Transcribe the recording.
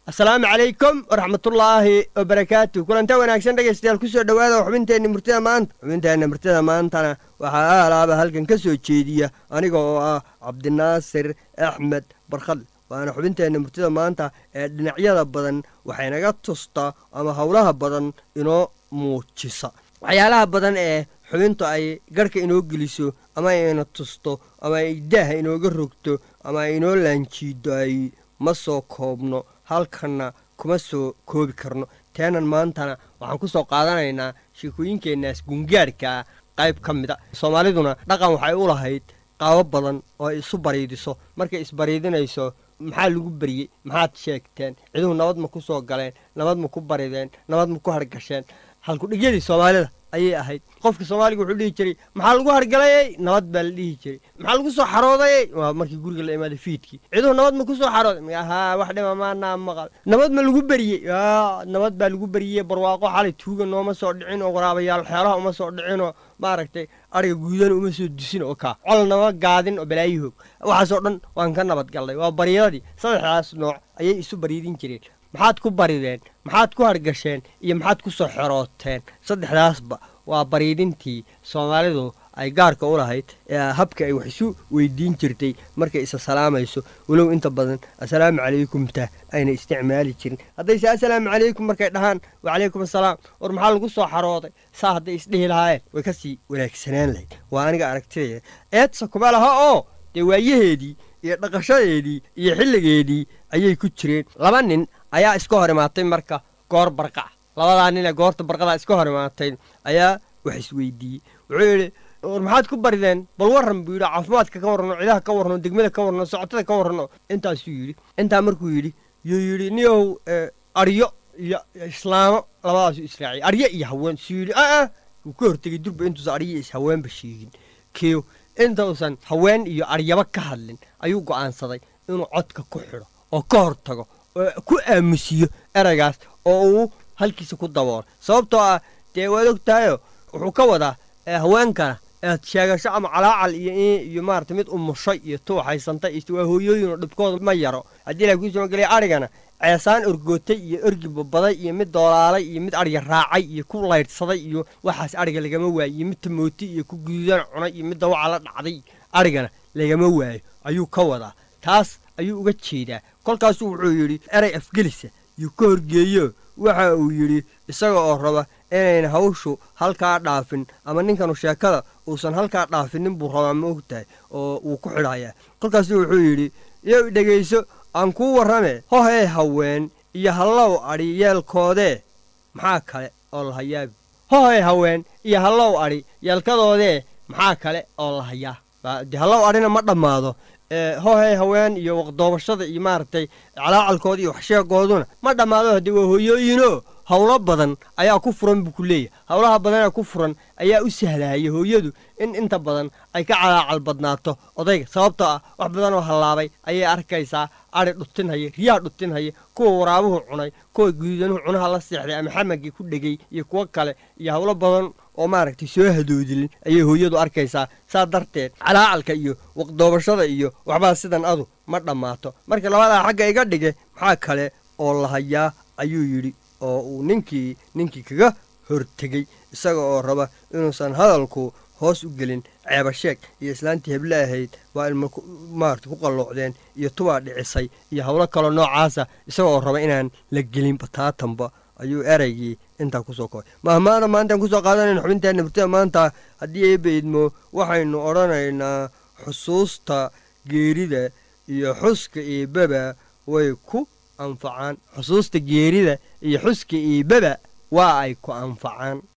asalaamu calaykum waraxmatullaahi wabarakaatu kulanta wanaagsan dhegaystayaal kusoo dhowaada xubinteenna murtida maanta xubinteenna murtida maantana waxaa aalaaba halkan ka soo jeediya aniga oo ah cabdinaasir axmed barkhadle waana xubinteenna murtida maanta ee dhinacyada badan waxaynaga tustaa ama howlaha badan inoo muujisa waxyaalaha badan ee xubintu ay garhka inoo geliso ama ayna tusto ama ay daaha inooga rogto ama ay inoo laanjiido ay ma soo koobno halkanna kuma soo koobi karno teenan maantana waxaan ku soo qaadanaynaa sheekooyinkeennaas gungaadhkaa qayb ka mida soomaaliduna dhaqan waxay u lahayd qaabo badan oo ay isu bariidiso markay isbariidinayso maxaa lagu beriyey maxaad sheegteen ciduhu nabad ma ku soo galeen nabad ma ku barideen nabad ma ku hargasheen halkudhigyadii soomaalida ayay ahayd qofka soomaaliga wuxuu dhihi jiray maxaa lagu hargalayey nabad baa la dhihi jiray maxaa lagu soo xaroodayey waa markii guriga la imaaday fiidkii ciduhu nabad ma ku soo xarooday haa wax dhima maanaa maqal nabad ma lagu beriyey nabad baa lagu beriyey barwaaqo xalay tuuga nooma soo dhicin oo waraabayaal xeelaha uma soo dhicinoo maaragtay ariga guudana uma soo dusin oo kaa col nama gaadin oo balaayihoog waxaasoo dhan waan ka nabad gallay waa baryadadii saddexdaas nooc ayay isu bariidin jireen maxaad ku barideen maxaad ku hargasheen iyo maxaad ku soo xerooteen saddexdaasba waa bariidintii soomaalidu ay gaarka u lahayd ee habka ay wax isu weydiin jirtay markay isa salaamayso walow inta badan assalaamu calaykumta ayna isticmaali jirin haddayse assalaamu calaykum markay dhahaan wacalaykum assalaam war maxaa lagu soo xarooday saa hadday isdhihi lahaayeen way ka sii wanaagsanaan lahayd waa aniga aragtidaya eedsa kuma laha oo dee waayaheedii iyo dhaqashadeedii iyo xilligeedii ayay ku jireen laba nin ayaa iska hor imaatay marka goor barqaca labadaa nin ee goorta barqadaa iska hor imaatay ayaa wax isweydiiyey wuxuu yidhi war maxaad ku barideen bal warran buu yidhi caafimaadka ka warrano cidaha ka warrano degmada ka warrano socotada ka warrano intaasuu yidhi intaa markuu yidhi yuu yidhi niyow aryo iyo islaamo labadaasuu israaciyay aryo iyo haween suu yidhi aa wuu ka hortegay durba intuusan aryo is haweenba sheegin kiyo intausan haween iyo aryaba ka hadlin ayuu go'aansaday inuu codka ku xidho oo ka hor tago oo ku aamusiyo eraygaas oo uu halkiisa ku daboolo sababtoo ah dee waad og tahayo wuxuu ka wadaa haweenkana ead sheegasho ama calaacal iyo iyo maarata mid umushay iyo tuuxaysantay iyo waa hooyooyin oo dhibkooda ma yaro haddii ilahay kuu soogelaya arigana ceesaan orgootay iyo orgi babaday iyo mid doolaalay iyo mid ariga raacay iyo ku laydhsaday iyo waxaas ariga lagama waayo iyo mid tamooti iyo ku guudan cunay iyo mid dawaca la dhacday arigana lagama waayo ayuu ka wadaa taas ayuu uga jeedaa kolkaasuu wuxuu yidhi eray afgelisa yuu ka horgeeyo waxa uu yidhi isaga oo raba inayna hawshu halkaa dhaafin ama ninkanu sheekada uusan halkaa dhaafinin buu rabaa ma og tahay oo wuu ku xidhayaa kolkaasuu wuxuu yidhi yow dhegayso aan kuu warrame hohee haween iyo hallow adhi yeelkoodee maxaa kale oo la hayaabi hohee haween iyo hallow adhi yeelkadoodee maxaa kale oo la hayaa de hallow adhina ma dhammaado hohey haween iyo waqdoobashada iyo maaragtay calaacalkooda iyo waxsheegooduna ma dhammaado haddii waa hooyooyinoo howlo badan ayaa ku furan buu ku leeyahay howlaha badanee ku furan ayaa u sahlahaya hooyadu in inta badan ay ka calaacal badnaato odayga sababtoo ah wax badanoo hallaabay ayay arkaysaa adhi dhutinhaya riyaha dhutinhaya kuwa waraabuhu cunay kuwa guudanuhu cunaha la seexday ama xamagii ku dhegay iyo kuwo kale iyo howlo badan oo maaragtay soo hadoodilin ayay hooyadu arkaysaa saa darteed calaacalka iyo waqdoobashada iyo waxbaa sidan adu ma dhammaato marka labadaa xagga iga dhige maxaa kale oo la hayaa ayuu yidhi oo uu ninkii ninkii kaga hortegey isaga oo raba inuusan hadalku hoos u gelin ceebasheeg iyo islaantii heble ahayd waa ilma maarata ku qalloocdeen iyo tubaa dhicisay iyo howlo kaloo noocaasa isaga oo raba inaan la gelin bataatanba ayuu eraygii intaa kusoo koobay mahmaada maantaan kusoo qaadanayna xubinteenna murtida maanta haddii eebba idmo waxaynu odhanaynaa xusuusta geerida iyo xuska eebbaba way ku anfacaan xusuusta geerida iyo xuska eebbaba waa ay ku anfacaan